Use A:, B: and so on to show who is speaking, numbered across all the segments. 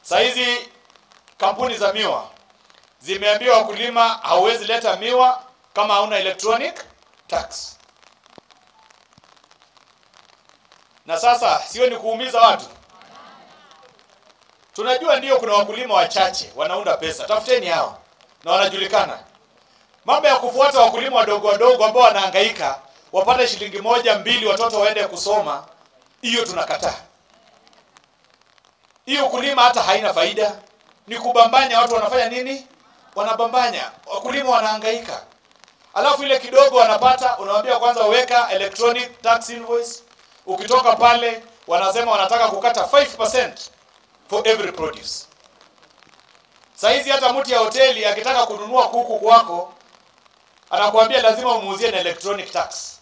A: Saa hizi kampuni za miwa zimeambia wakulima hauwezi leta miwa kama hauna electronic tax. Na sasa sio ni kuumiza watu. Tunajua ndio kuna wakulima wachache wanaunda pesa, tafuteni hao na wanajulikana. Mambo ya kufuata wakulima wadogo wadogo ambao wanahangaika wapate shilingi moja mbili, watoto waende kusoma, hiyo tunakataa. Hiyo ukulima hata haina faida, ni kubambanya. Watu wanafanya nini? Wanabambanya, wakulima wanahangaika, alafu ile kidogo wanapata, unawambia kwanza weka electronic tax invoice. Ukitoka pale, wanasema wanataka kukata 5% for every produce. Saizi hata mtu ya hoteli akitaka kununua kuku kwako anakuambia lazima umuuzie na electronic tax,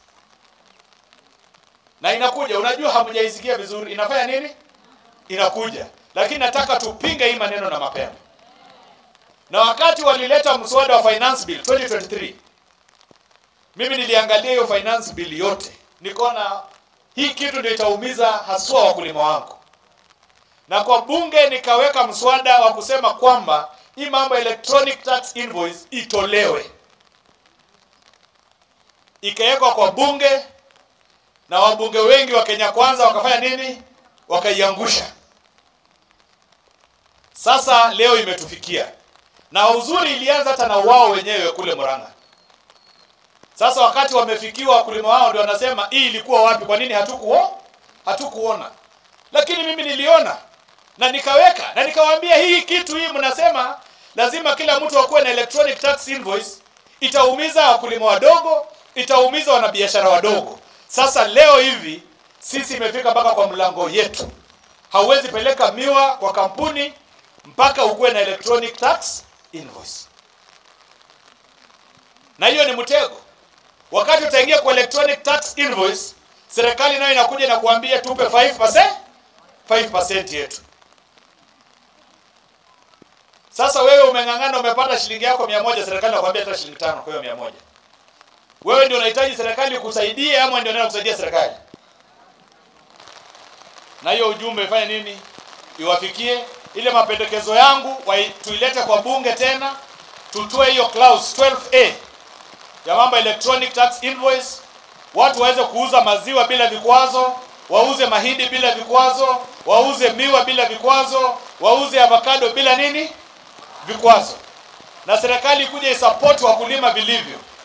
A: na inakuja. Unajua hamjaisikia vizuri, inafanya nini? Inakuja, lakini nataka tupinge hii maneno na mapema. Na wakati walileta mswada wa finance bill 2023 mimi niliangalia hiyo finance bill yote, nikaona hii kitu ndio itaumiza haswa wakulima wangu, na kwa bunge nikaweka mswada wa kusema kwamba hii mambo ya electronic tax invoice itolewe ikawekwa kwa bunge na wabunge wengi wa Kenya Kwanza wakafanya nini? Wakaiangusha. Sasa leo imetufikia, na uzuri ilianza hata na wao wenyewe kule Murang'a. Sasa wakati wamefikiwa, wakulima wao ndio wanasema hii ilikuwa wapi? Kwa nini hatukuo hatukuona? Lakini mimi niliona na nikaweka na nikawaambia, hii kitu hii mnasema lazima kila mtu akuwe na electronic tax invoice, itaumiza wakulima wadogo itaumiza wanabiashara wadogo. Sasa leo hivi sisi imefika mpaka kwa mlango yetu. Hauwezi peleka miwa kwa kampuni mpaka ukuwe na electronic tax invoice, na hiyo ni mtego. Wakati utaingia kwa electronic tax invoice, serikali nayo inakuja na kuambia tupe 5%, 5% yetu. Sasa wewe umeng'ang'ana, umepata shilingi yako mia moja, serikali inakwambia hata shilingi tano kwa hiyo mia moja wewe ndio unahitaji serikali kukusaidia ama ndio unaenda kusaidia serikali? Na hiyo ujumbe ifanye nini? Iwafikie ile mapendekezo yangu wa tuilete kwa bunge tena, tutoe hiyo clause 12A ya mambo electronic tax invoice, watu waweze kuuza maziwa bila vikwazo, wauze mahindi bila vikwazo, wauze miwa bila vikwazo, wauze avocado bila nini vikwazo, na serikali kuja isupport wakulima vilivyo